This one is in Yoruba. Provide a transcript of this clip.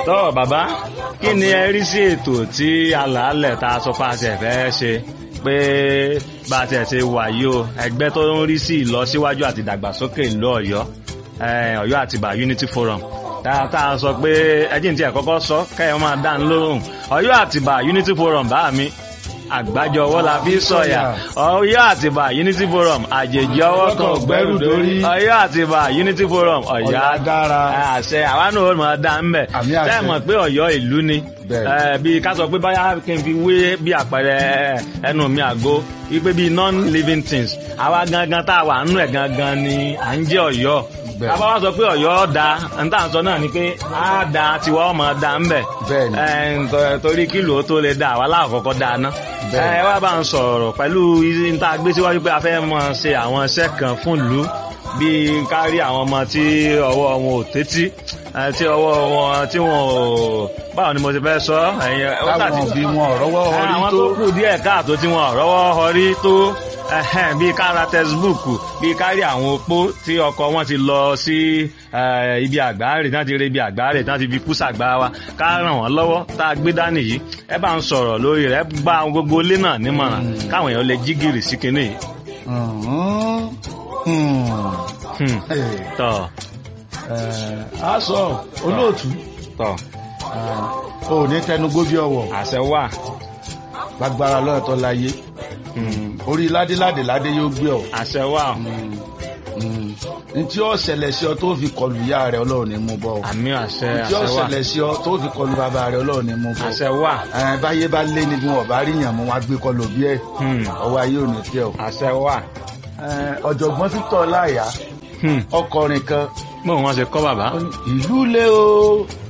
tọ́ bàbá kí ni ẹ rí sí ètò tí alàálẹ̀ tá a sọ fún àṣẹ fẹ́ ṣe pé bá a tiẹ̀ ṣe wà yìí o ẹgbẹ́ tó ń rí sí ìlọsíwájú àti ìdàgbàsókè ìlú ọ̀yọ́ eh, ọ̀yọ́ àtìbà unity forum tá a sọ pé ẹjìn tí ẹ kọ́kọ́ sọ kẹ́yìn máa dá ń lóhùn ọ̀yọ́ àtìbà unity forum bá mi àgbájọ ọwọ́ la fi sọ̀yà ọ̀yọ́ àtìbà unity forum àjèjì ọwọ́ kan ò gbẹ́rù dórí ọ̀yọ́ àtìbà unity forum ọ̀yọ́ Ọ̀yágára. àṣẹ àwa náà ó máa dá ń bẹ̀ Àmì àṣẹ. tẹ́ mọ̀ pé ọ̀yọ́ ìlú ni Bẹ́ẹ̀. Eh, bí ká sọ pé báyà kí n fi wé bí àpẹẹrẹ ẹnu mi àgó wípé bí non-living things àwa gangan tá a wà nínú ẹ̀ gangan ni à ń jẹ́ ọ̀yọ́ Bẹ́ẹ̀. bàbá wa sọ pé ọ̀yọ́ da n tá à ń sọ náà ni pé á da tiwa ọmọ da ń bẹ̀ Bẹ́ẹ̀ni. Eh, nto- torí kílò ó tó lè da àwa láàkọ́kọ́ da ná Bẹ́ẹ̀ni. ẹ wá bá ń sọ̀rọ̀ pẹ̀lú n tá a gbé síwájú pé a fẹ́ mọ ṣe àwọn iṣẹ́ kan fún ìlú bíi kárí àwọn ọmọ tí ọwọ́ wọn ò tẹ́tí eh, tí ọwọ́ wọn tí wọn ò báwo ni mo ti fẹ́ sọ ẹ̀yin ó táwọn ṣàti- òbí wọn ọ̀rọ̀wọ́ orí àwọn tó tó kù díẹ̀ káàtó tí wọn rọ́wọ́ họrí tó ẹhẹ́n, bíi kára tẹsibúùkù bíi kárí àwọn opó tí ọkọ wọn ti lọ sí eh, ibi àgbáre tí wọn ti rí ibi àgbáre tí wọn ti fi kú sàgbà wa ká ràn wọn lọ́wọ́ tá a gbé dání yìí ẹ bá ń sọ̀rọ̀ lórí rẹ̀ ẹ bá àwọn gbogbo ilé náà nímọ̀ràn káwọn èèyàn lè jí gìrì sí kinní yìí. Mhm. Hmm. Hmm, Eh, tọ̀ eh, a sọ olóòtú tọ̀ eh, o ní tẹnugbó bí ọwọ́ àṣẹ wà. lágbára lọ́ọ̀tọ́ láyé Hmm, orí ládéládé ládé yóò gbé ọ àṣẹ wà. ntí ó ṣẹlẹ̀ sí ọ tó fi kọlu ìyá rẹ ọlọ́run ní mú bọ́ ọ àmì àṣẹ ntí ó àṣẹ wà. ṣẹlẹ̀ sí ọ tó fi kọlu bàbá rẹ ọlọ́run ní mú bọ́ àṣẹ wà. ẹ báyé bá lé ní bí wọn bá rí yàn mú wọn á gbé kọlu bí ẹ Hmm, ọwọ́ ayé ò ní tẹ ọ. àṣẹ wà. Eh, ọ̀jọ̀gbọ́n Victor Láyà Hmm, ọkọrin kan bóun wọn ṣe kọ́ bàbá. ìlú lé o